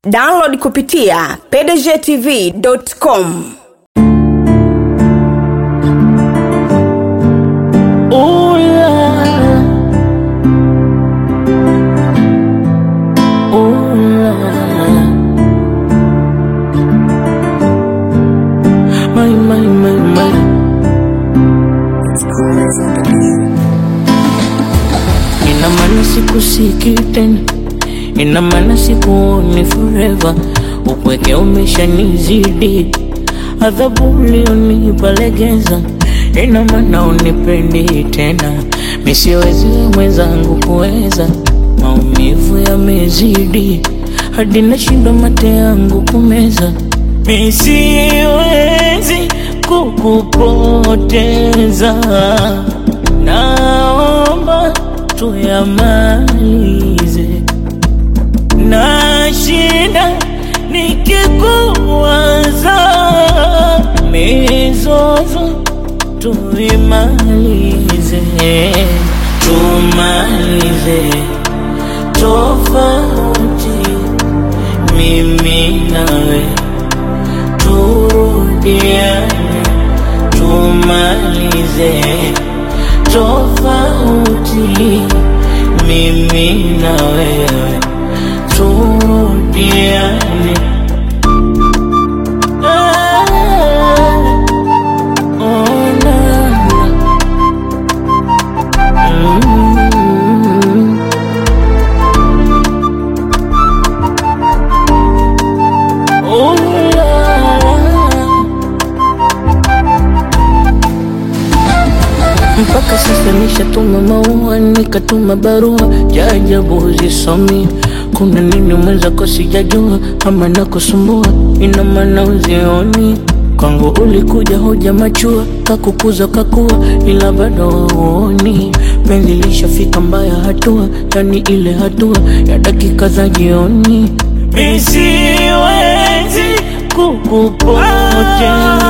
download kupitia pdgtv.com Ooh la la. Ooh la la. My, my, my, my. Ina maana sikusiki tena, ina maana sikuoni forever. Upweke umeshanizidi, adhabu ulionipa legeza, ina maana unipendi tena. Mi siwezi mwenzangu kuweza, maumivu yamezidi, hadi nashindwa mate yangu kumeza. Mi siwezi kukupoteza, naomba tuyamalize. Nashinda nikikuwaza, mizozo tuimalize, tumalize tofauti mimi nawe turudiane, tumalize tofauti mimi na wewe turudiane. Ah, oh, na, na. Mm. Oh, la, la. mpaka sasa nishatuma maua nikatuma barua jajabu zisomi kuna nini mwenzako sijajua ama nakusumbua ina maana uzioni kwangu ulikuja hoja machua kakukuza kakua ila bado uoni penzi lishafika mbaya hatua yani ile hatua ya dakika za jioni misiwezi kukupoteza